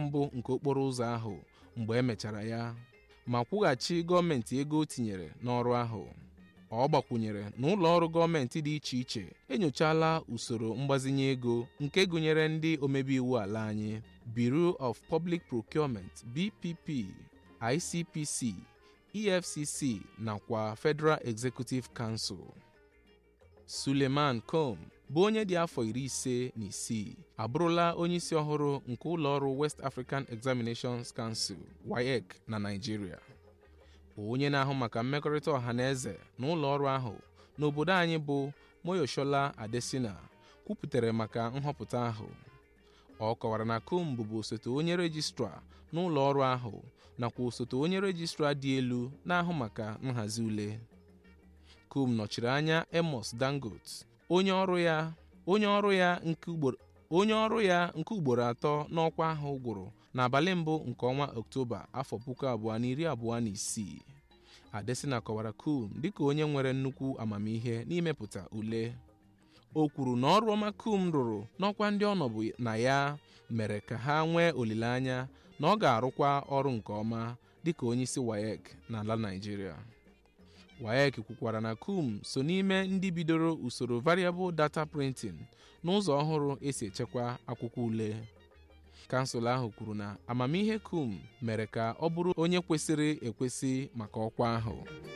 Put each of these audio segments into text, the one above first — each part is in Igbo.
mbụ nke okporo ụzọ ahụ mgbe e mechara ya ma kwụghachi gọọmenti ego o tinyere n'ọrụ ahụ ọ gbakwunyere na ụlọ ọrụ gọọmenti dị iche iche enyochala usoro mgbazinye ego nke gụnyere ndị omebe iwu ala anyị Bureau of Public Procurement BPP ICPC EFCC nakwa Federal Executive Council Suleiman Com bụ onye dị afọ iri ise na isii abụrụla onyeisi ọhụrụ nke ụlọọrụ West African Examinations Council WAEC na Nigeria onye na-ahụ maka mmekọrịta ọha na eze na ụlọ ọrụ ahụ n'obodo anyị bụ Moyoshola Adesina kwupụtara maka nhọpụta ahụ ọ kọwara na Com bụbu osote onye rejistra n'ụlọ ọrụ ahụ nakwa osote onye rejistra dị elu na-ahụ maka nhazi ule Com nọchiri anya Amos Dangote onye ọrụ ya onye ọrụ ya nke ugboro onye ọrụ ya nke ugboro atọ n'ọkwa ahụ gwụrụ n'abalị mbụ nke ọnwa Ọktoba afọ puku abụọ na iri abụọ na isii Adesina kọwara Com dịka onye nwere nnukwu amamihe n'imepụta ule o kwuru na ọrụ ọma Com rụrụ n'ọkwa ndị ọ nọbụ na ya mere ka ha nwee olileanya na ọ ga-arụkwa ọrụ nke ọma dịka onyeisi WAEC n'ala Naịjirịa WAEC kwukwara na Com so n'ime ndị bidoro usoro variable data printing n'ụzọ ọhụrụ esi echekwa akwụkwọ ule kansụl ahụ kwuru na amamihe Com mere ka ọ bụrụ onye kwesịrị ekwesị maka ọkwa ahụ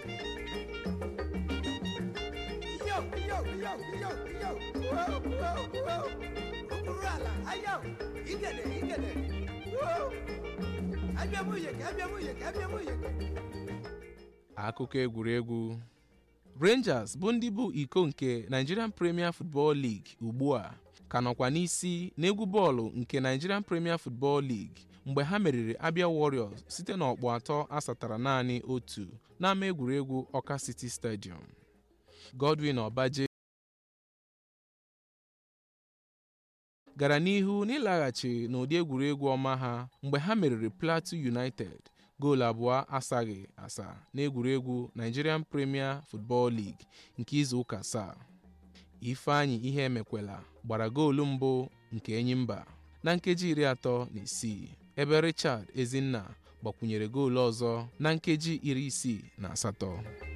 Yo, yo, yo, yo, yo. Whoa, whoa, whoa. Okpuru ala, ayo. Igede, igede. Whoa. Abịa m uyeke, abịa m uyeke, abịa m uyeke. akụkọ egwuregwu Rangers bụ ndị bụ iko nke Nigerian Premier Football League ugbu a ka nọkwa n'isi n'egwu bọọlụ nke Nigerian Premier Football League mgbe ha meriri Abia Warriors site n'ọkpụ atọ asatara naanị otu n'ama egwuregwu Ọka City Stadium Godwin Obaje gara n'ihu n'ịlaghachi n'ụdị egwuregwu ọma ha mgbe ha meriri Plateau United goolu abụọ asaghị asa n'egwuregwu Nigerian Premier Football League nke izu ụka asaa Ifeanyi ihe emekwela gbara goolu mbụ nke Enyimba na nkeji iri atọ na isii ebe Richard Ezinna gbakwunyere goolu ọzọ na nkeji iri isii na asatọ